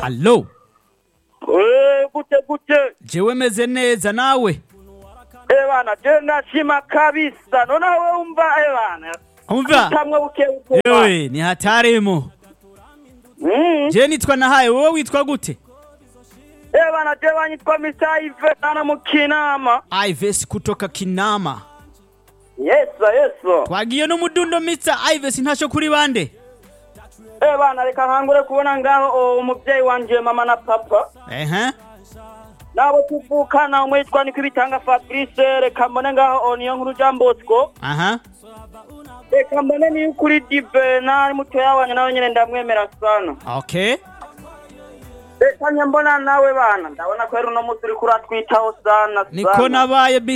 Allo, Eh, gute gute jewe meze neza nawe. eh bana je ndashima kabisa none wowe umva eh bana Umva, tamwe buke buke yewe ni hatarimo. Mm. Je nitwa nahaye, wowe witwa gute? eh bana je banyitwa Mr. Ive sana mu Kinama Ives kutoka Kinama. yesa yesa Twagiye n'umudundo Mr. Ives ntasho kuri bande. eh bana reka nkangure kubona ngaho oh, umuvyeyi wanje mama na papa Ehe. nabo tuvukana umwe yitwa niko ibitanga Fabrice reka mbone ngaho oh, niyo nkuru Jean Bosco Aha. reka mbone niyo ukuri Dive nari mutoya wanje nawe nyene ndamwemera sana Okay. reka njye mbona nawe bana ndabona ko rero uno munsi uriko uratwitaho sana Niko sana nabaye